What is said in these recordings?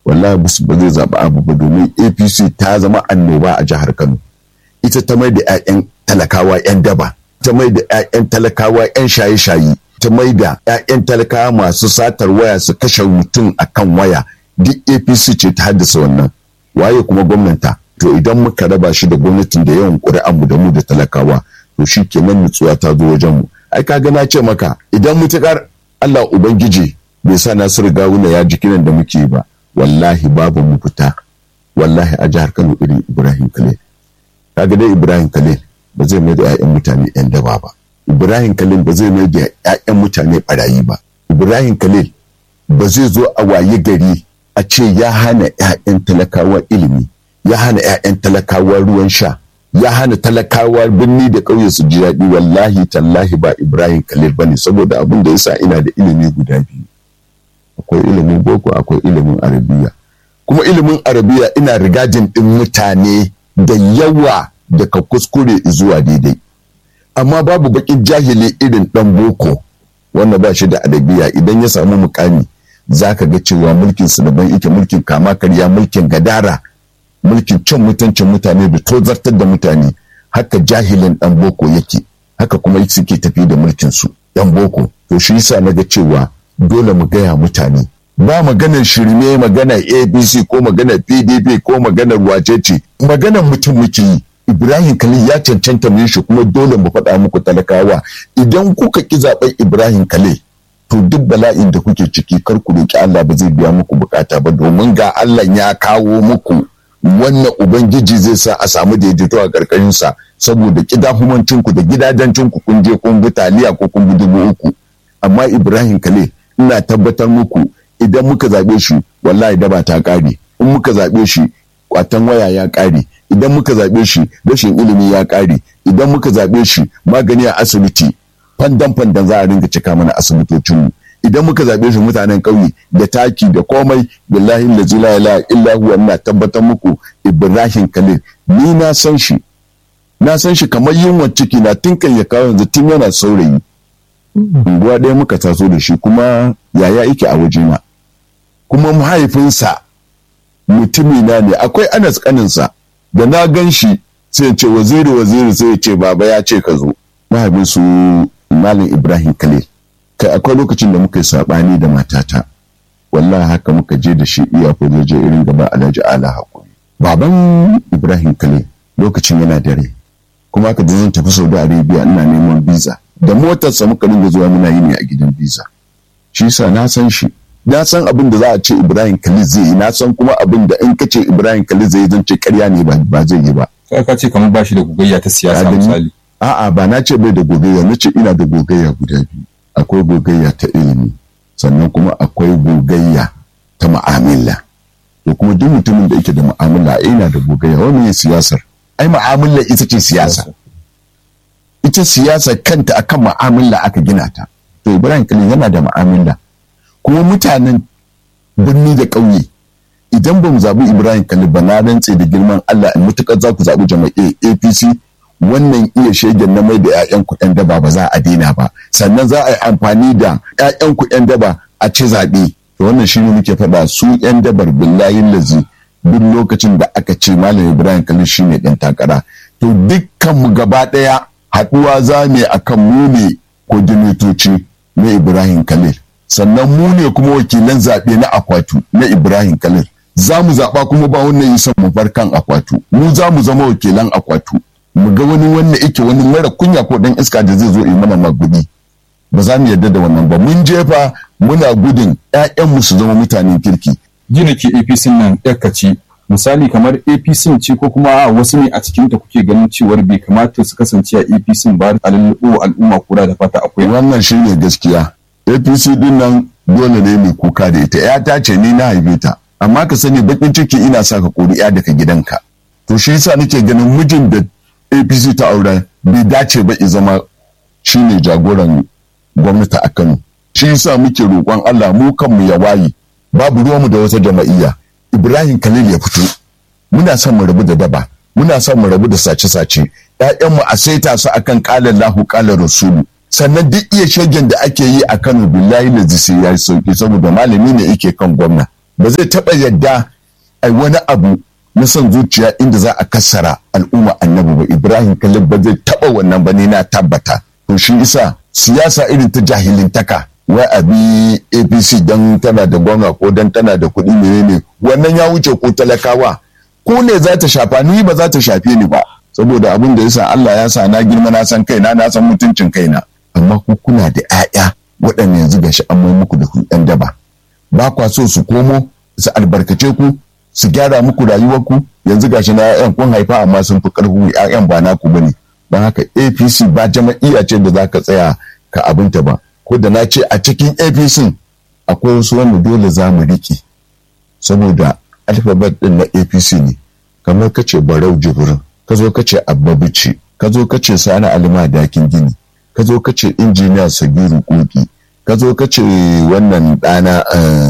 wallahi ba zai zaɓi abu ba domin apc ta zama annoba a jihar kano ita ta mai da 'ya'yan talakawa 'yan daba ta mai da 'ya'yan talakawa 'yan shaye-shaye ta mai da 'ya'yan talakawa masu satar waya su kashe mutum a kan waya duk apc ce ta haddasa wannan waye kuma gwamnata to idan muka raba shi da gwamnatin da yawan ƙuri'an mu da mu da talakawa to shi kenan nutsuwa ta zo wajen mu ai kaga na ce maka idan mutukar Allah ubangiji bai sa Nasiru Gawuna ya ji kiran da muke ba wallahi babu mu fita wallahi a jihar Kano irin Ibrahim Khalil kaga dai Ibrahim Khalil ba zai mai da 'ya'yan mutane 'yan daba ba Ibrahim Khalil ba zai mai da 'ya'yan mutane barayi ba Ibrahim Khalil ba zai zo a waye gari a ce ya hana 'ya'yan talakawa ilimi ya hana 'ya'yan talakawa ruwan sha ya hana talakawa birni da ƙauye su ji daɗi wallahi tallahi ba Ibrahim Khalil bane saboda abin da yasa ina da ilimi guda biyu akwai ilimin boko akwai ilimin arabiya kuma ilimin arabiya ina rigajin ɗin mutane da yawa daga kuskure zuwa daidai amma babu bakin jahili irin ɗan boko wanda ba shi da arabiya idan ya samu mukami za ka ga cewa mulkin su daban yake mulkin kama karya mulkin gadara mulkin cin mutuncin mutane da tozartar da mutane haka jahilin ɗan boko yake haka kuma suke tafi da mulkin su ɗan boko to shi yasa na ga cewa dole mu gaya mutane ba maganar shirme maganar abc ko maganar pdp ko maganar wacece maganar mutum muke yi ibrahim khalil ya cancanta mu shi kuma dole mu faɗa muku talakawa idan kuka ki zaɓen ibrahim khalil to duk bala'in da kuke ciki kar ku roki Allah ba zai biya muku bukata ba domin ga Allah ya kawo muku wannan ubangiji zai sa a samu daidaito a karkashin sa saboda kidahumancin ku da gidajencin ku kun je kun bi taliya ko kun bi dubu uku amma Ibrahim Kale ina tabbatar muku idan muka zabe shi wallahi daba ta kare in muka zabe shi kwatan waya ya kare idan muka zabe shi rashin ilimi ya kare idan muka zabe shi magani a asibiti fandan fandan za a ringa cika mana asibitocinmu idan muka zaɓe shi mutanen ƙauye da taki da komai billahi lazi la ilaha illa huwa ina tabbatar muku Ibrahim Khalil ni na san shi na san shi kamar yunwa ciki na tun kan ya kawo yanzu tun yana saurayi unguwa ɗaya muka taso da shi kuma yaya yake a wajena kuma mahaifinsa mutumina ne akwai anas kaninsa da na gan shi sai ce waziri waziri sai ce baba ya ce ka zo mahaifinsu Malam Ibrahim Khalil. Kai akwai lokacin da muka yi saɓani da matata. Wallahi haka muka je da shi iya je irin gaba Alhaji Ala Hakuri. Baban Ibrahim Khalil lokacin yana dare. Kuma aka zan tafi Saudi Arabia ina neman visa. Da motarsa muka dinga zuwa muna yi ne a gidan visa. Shi yasa na san shi. Na san abin da za a ce Ibrahim Khalil zai yi, na san kuma abin da in ka ce Ibrahim Khalil zai yi zan ce ƙarya ne ba zai yi ba. Ka ce kamar ba shi da gugayya ta siyasa misali. A'a ba na ce bai da gogayya na ce ina da gogayya guda biyu. Akwai gogayya ta ilimi sannan kuma akwai gogayya ta ma'amala. To kuma duk mutumin da yake da ma'amala ina da gogayya wani ne siyasar. Ai ma'amala ita ce siyasa. Ita siyasa kanta akan ma'amala aka gina ta. To Ibrahim Kalin yana da ma'amala. Kuma mutanen birni da ƙauye idan ba mu zaɓi Ibrahim Kalin ba na rantse da girman Allah in mutukar za ku zaɓi jama'a APC wannan iya shegen na mai da 'ya'yan kuɗin daba ba za a daina ba sannan za a yi amfani da 'ya'yan kuɗin daba a ci zaɓe to wannan shi ne muke faɗa su 'yan dabar billahi lazi duk lokacin da aka ce malam ibrahim kalil shi ne ɗan takara to dukkan mu gaba ɗaya haɗuwa za mu akan mu ne kodinatoci na ibrahim kalil sannan mu ne kuma wakilan zaɓe na akwatu na ibrahim kalil za mu zaɓa kuma ba wannan yi son mu bar kan akwatu mu za mu zama wakilan akwatu mu ga wani wanda yake wani mara kunya ko dan iska da zai zo yi mana magudi ba za mu yarda da wannan ba mun jefa muna gudun mu su zama mutanen kirki gina ke apc nan ce misali kamar apc ce ko kuma wasu ne a cikin ta kuke ganin cewar bai kamata su kasance a apc ba a lallubo al'umma kura da fata akwai wannan shine gaskiya apc din nan dole ne mai kuka da ita ya ta ce ni na haife ta amma ka sani bakin ciki ina sa ka kori ya daga gidanka to shi yasa nake ganin mijin da apc ta aure bai dace ba zama shine jagoran gwamnati a kano shi yasa muke roƙon allah mu kanmu ya waye babu ruwanmu da wata jama'iyya ibrahim khalil ya fito muna son mu rabu da daba muna son mu rabu da sace-sace ‘ya'yanmu a saita su akan ƙalar lahu ƙalar rasulu sannan duk iya shagen da ake yi a kano billahi da sai ya yi sauki saboda malami ne yake kan gwamna ba zai taɓa yadda ai wani abu na son zuciya inda za a kassara al'umma annabi ba ibrahim kalib ba zai taɓa wannan ba ne na tabbata to shi isa siyasa irin ta jahilintaka wai a bi apc don tana da gwamna ko don tana da kuɗi menene wannan ya wuce ko talakawa ko ne za ta shafa ni ba za ta shafe ni ba saboda abin da yasa Allah ya sa na girma na san kaina na san mutuncin kaina amma ku kuna da 'ya'ya waɗanda yanzu gashi an mai muku da ku ɗan daba ba kwa so su komo su albarkace ku su gyara muku rayuwarku yanzu gashi na 'ya'yan kun haifa amma sun fi ƙarfi 'ya'yan ba naku bane don haka APC ba jama'iyya ce da zaka tsaya ka abinta ba ko da na ce a cikin APC akwai wasu wanda dole za mu riƙe saboda alfabet ɗin na APC ne kamar kace Barau Jibrin ka zo ka ce abba bici ka zo ka ce sani alima dakin gini ka zo ka ce injiniya sagiru koki ka zo ka ce wannan ɗana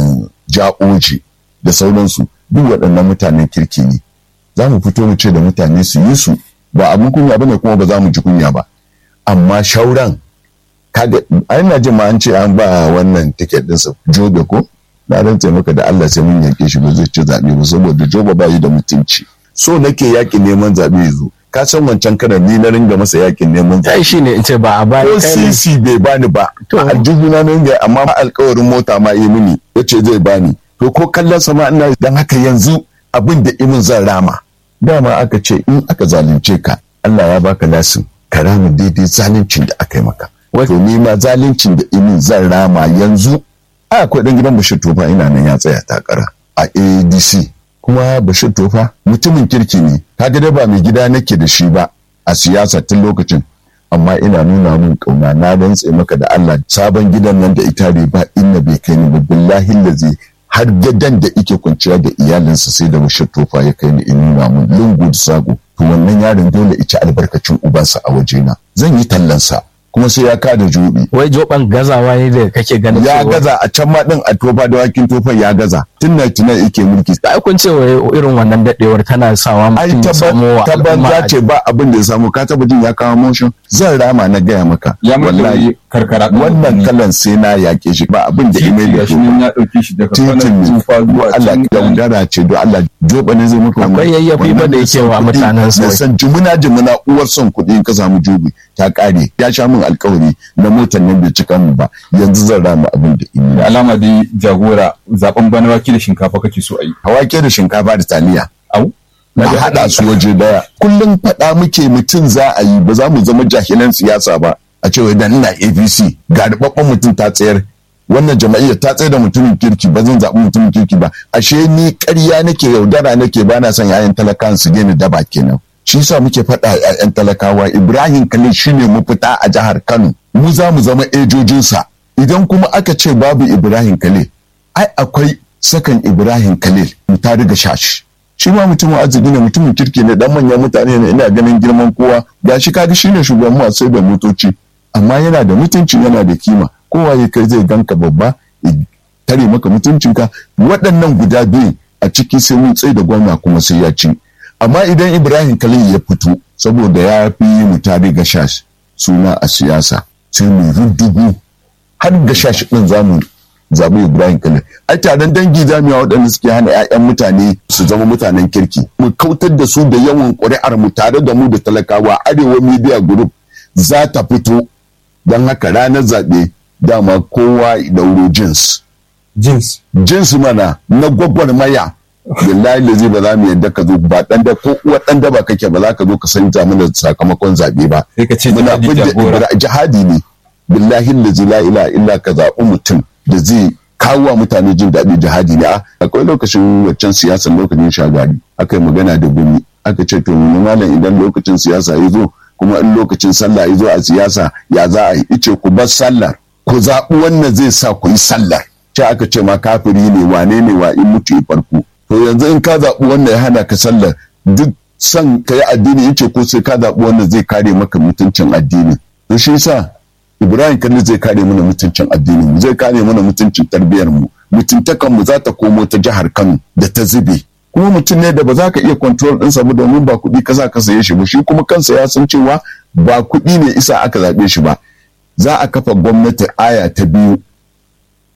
ja'oji da sauransu duk waɗannan mutanen kirki ne za mu fito mu ce da mutane su yi su ba abin kunya bane kuma ba za mu ji kunya ba amma shauran kaga ai na jin ma an ce an ba wannan tiket ɗinsa jobe ko na rantse maka da Allah sai mun yanke shi ba zai ci zaɓe ba saboda joba ba yi da mutunci so nake yakin neman zaɓe ya zo ka san wancan karan ni na ringa masa yakin neman zaɓe ai shine in ce ba a bani ko sisi bai bani ba to aljihuna na ringa amma alkawarin mota ma yi mini yace zai bani to ko kallon sama ina dan haka yanzu abin da imin zan rama dama aka ce in aka zalunce ka Allah ya baka lasin ka rama daidai zaluncin da aka yi maka to ni ma zaluncin da imin zan rama yanzu a akwai dan gidan Bashir Tofa ina nan ya tsaya takara a ADC kuma Bashir Tofa mutumin kirki ne kaga da ba mai gida nake da shi ba a siyasa tun lokacin amma ina nuna min kauna na rantse maka da Allah sabon gidan nan da ita ba inna bai kai ni ba billahi lazi har gadan da ike kwanciya da iyalinsa sai da Bashir Tofa ya kai ni in nuna min lungu da sago to wannan yaron dole ici albarkacin ubansa a wajena zan yi tallansa kuma sai ya kada jobi. Wai joban gazawa ne da kake ganin Ya gaza a can ma din a tofa da wakin tofa ya gaza. Tun na tuna yake mulki. Ai kun ce wai irin wannan dadewar tana sawa mutum ya samu wa tabban za ce ba abin da ya samu ka taba jin ya kawo motion zan rama na gaya maka. Ya wallahi karkara wannan kalan sai na yake shi ba abin da ime da shi ya dauke shi daga titin tufa zuwa Allah yaudara ce don Allah joba ne zai muka akwai yayyafi ba da yake wa mutanen sa san jimuna jimuna uwar son kuɗi in ka samu jobi ta kare ya sha min alkawari na motar nan bai cika min ba yanzu zan rama abin da ime da alama dai jagora zaben bana wake da shinkafa kake so a yi wake da shinkafa da taliya au na haɗa su waje daya kullum faɗa muke mutum za a yi ba za mu zama jahilan siyasa ba a cewa idan ina apc ga rubabban mutum ta tsayar wannan jama'iyyar ta tsaye da mutumin kirki ba zan zaɓi mutumin kirki ba ashe ni ƙarya nake yaudara nake ba na son yayan talakawan su daina daba kenan shi yasa muke faɗa yayan talakawa ibrahim khalil shine mafita a jihar kano mu za mu zama ejojinsa idan kuma aka ce babu ibrahim khalil ai akwai sakan ibrahim khalil mu ta riga shashi shi ma mutumin arziki ne mutumin kirki ne dan manyan mutane ne ina ganin girman kowa ga shi kaga shine shugaban masu sai da motoci amma yana da mutunci yana da kima kowa ya kai zai ganka babba ya tare maka mutuncinka waɗannan guda biyu a ciki sai mun tsaye da gwamna kuma sai ya ci amma idan ibrahim khalil ya fito saboda ya fi mu tare ga shash suna a siyasa sai mu ruddugu har ga shash din zamu zaɓi Ibrahim Khalil. Ai taron dangi jami'a waɗanda suke hana 'ya'yan mutane su zama mutanen kirki. Mu kautar da su da yawan ƙuri'ar mu tare da mu da talakawa Arewa Media Group za ta fito don haka ranar zaɓe dama kowa dauro jins. Jins. Jins mana na gwagwarmaya. Billahi da zai ba za mu yadda ka zo ba ɗan da ko uwa ɗan da ba kake ba za ka zo ka san mana sakamakon zaɓe ba. Sai ka ce Muna fidda jihadi ne. Billahi da la ila illa ka zaɓi mutum da zai kawo wa mutane jin daɗi jihadi ne akwai lokacin waccan siyasar lokacin shagari aka yi magana da gumi aka ce to mu malam idan lokacin siyasa ya zo kuma in lokacin sallah ya zo a siyasa ya za a yi ice ku bar sallar ku zaɓi wannan zai sa ku yi sallar ce aka ce ma kafiri ne wane ne wa in mutu ya farko to yanzu in ka zaɓi wannan ya hana ka sallar duk son ka yi addini yace ko sai ka zaɓi wannan zai kare maka mutuncin addini to shi yasa Ibrahim Kalli zai kare mana mutuncin addinin mu zai kare mana mutuncin tarbiyyar mu mutuntakan mu za ta komo ta jihar Kano da ta zube kuma mutum ne da ba za ka iya control din sa ba domin ba kuɗi ka sa ka saye shi ba shi kuma kansa ya san cewa ba kuɗi ne isa aka zaɓe shi ba za a kafa gwamnati aya ta biyu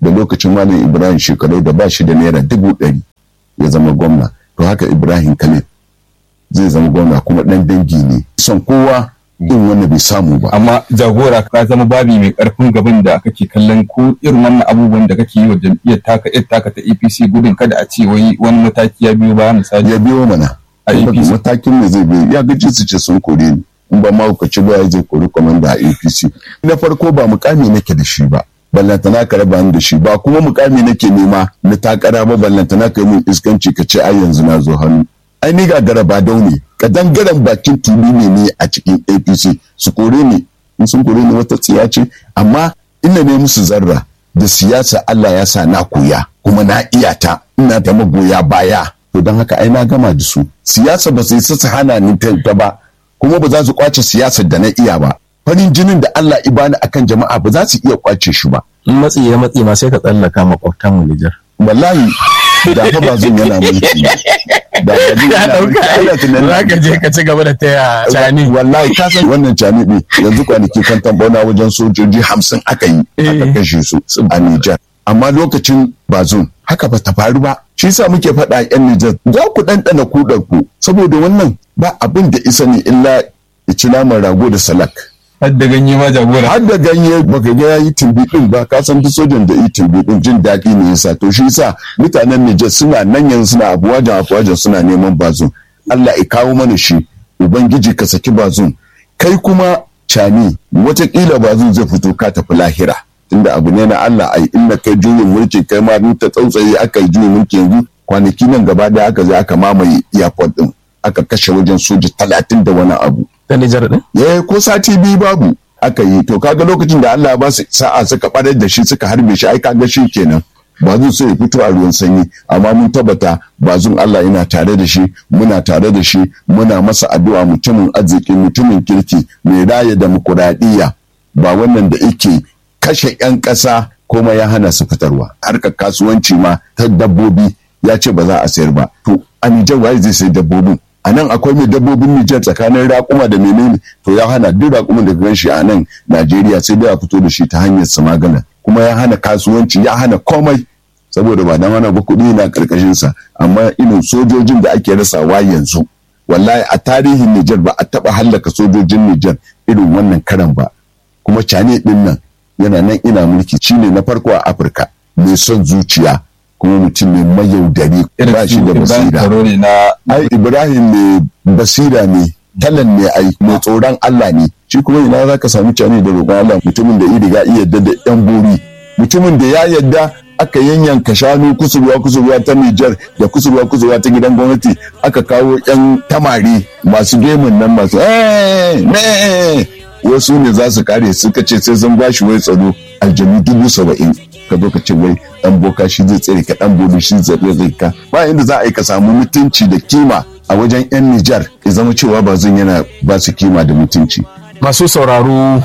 da lokacin malam ibrahim shekaru da ba shi da naira dubu ɗari ya zama gwamna to haka ibrahim khalid zai zama gwamna kuma ɗan dangi ne son kowa in wanda bai samu ba amma jagora ka zama babi mai karfin gaban da kake kallon ko irin wannan abubuwan da kake yi wa jam'iyyar taka yar taka ta APC gudun kada a ce wai wani mataki ya biyo ba misali ya biyo mana A APC. matakin da zai biyo ya gaji su ce sun kore ni in ba ma ka ci ba ya je kori kwamanda a APC na farko ba mukami nake da shi ba ballantana ka raba ni da shi ba kuma mukami nake nema na takara ba ballantana ka yi mun iskanci ka ce ai yanzu na zo hannu ai ni gagara ba daune ka dangaren bakin tulu ne ne a cikin APC su kore ni in sun kore ni wata tsiya ce amma ina ne musu zarra da siyasa Allah ya sa na koya kuma na iya ta ina da magoya baya to don haka ai na gama da su siyasa ba sai su hana ni ta ta ba kuma ba za su kwace siyasar da na iya ba farin jinin da Allah ibani akan jama'a ba za su iya kwace shi ba in matsi ya matsi ma sai ka tsallaka makwabtan mu Nijar wallahi da fa ba zan yana mulki da ba zan yana mulki ana tunanin za ka je ka ci gaba da taya cani wallahi ka san wannan cani ne yanzu kwanaki kan tambauna wajen sojoji hamsin aka yi aka kashe su a Nijar amma lokacin bazum haka ba ta faru ba shi yasa muke faɗa yan Nijar za ku ɗanɗana kuɗar ku saboda wannan ba abin da isa ne illa ya ci naman rago da salak har da ganye ma jagora har da ganye baka ga yayi timbi din ba ka san duk sojan da yi timbi din jin daɗi ne yasa to shi yasa mutanen Nijar suna nan yanzu suna abuwajan abuwajan suna neman bazum Allah ya kawo mana shi ubangiji ka saki bazum kai kuma cani watakila bazum zai fito ka tafi lahira tunda abu ne na Allah ai inda kai juyin mulki kai ma duk ta tsautsaye aka yi juyin mulki yanzu kwanaki nan gaba da aka je aka mamaye airport din aka kashe wajen soja talatin da wani abu ta Nijar din ya ko sati biyu babu aka yi to kaga lokacin da Allah ba su sa'a suka barar da shi suka harbe shi ai kaga shi kenan ba zan so ya fito a ruwan sanyi amma mun tabbata bazun Allah yana tare da shi muna tare da shi muna masa addu'a mutumin arziki mutumin kirki mai raya demokuraɗiyya ba wannan da yake kashe 'yan ƙasa kuma ya hana su fitarwa harkar kasuwanci ma ta dabbobi ya ce ba za a sayar ba to a Nijar waye zai sayi dabbobin a nan akwai mai dabbobin Nijar tsakanin raƙuma da menene to ya hana duk raƙuman da gan shi a nan Najeriya sai dai a fito da shi ta hanyar samagana kuma ya hana kasuwanci ya hana komai saboda ba dan hana ba kuɗi na ƙarƙashin sa amma irin sojojin da ake rasawa yanzu wallahi a tarihin Nijar ba a taɓa hallaka sojojin Nijar irin wannan karan ba kuma cane ɗin nan yana nan ina mulki shine na farko a Afirka mai son zuciya kuma mutum ne mayaudari ba shi da basira ne na ai ibrahim ne basira ne talan ne ai mai tsoron allah ne shi kuma ina za ka samu cane da roƙon allah mutumin da iriga iya yadda da yan bori mutumin da ya yadda aka yanyanka shanu kusurwa kusurwa ta Nijar da kusurwa kusurwa ta gidan gwamnati aka kawo yan tamari masu gemun nan masu "Eh, me wasu ne za su kare suka ce sai sun bashi wai tsaro aljanu dubu saba'in ka zo ka ce wai dan boka shi zai tsere ka dan bobi shi zai tsere ka ba inda za a yi ka samu mutunci da kima a wajen yan Nijar ya zama cewa ba zan yana ba su kima da mutunci masu sauraro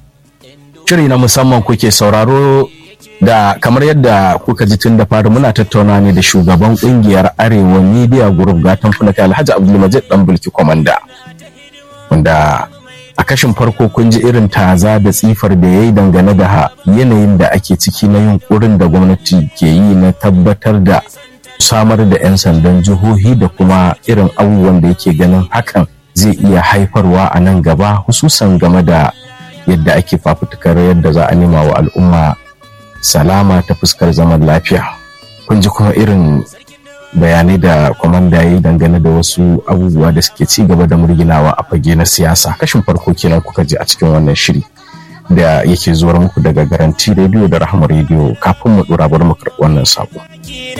shiri na musamman kuke sauraro da kamar yadda kuka ji tun da fari muna tattauna ne da shugaban kungiyar arewa media group gatan fulaka alhaji abdulmajid dan bulki komanda wanda a kashin farko kun ji irin taza da tsifar da ya yi dangane da yanayin da ake ciki na yunkurin da gwamnati ke yi na tabbatar da samar da 'yan sandan jihohi da kuma irin abubuwan da yake ganin hakan zai iya haifarwa a nan gaba hususan game da yadda ake fafutukar yadda za a nema wa al'umma salama ta fuskar zaman lafiya kun ji kuma irin bayanai da kwamanda ya yi dangane da wasu abubuwa da suke ci gaba da murginawa a fage na siyasa kashin farko kenan kuka ji a cikin wannan shiri da yake zuwar muku daga garanti rediyo da rahama rediyo kafin mu dora bar mu karɓi wannan sako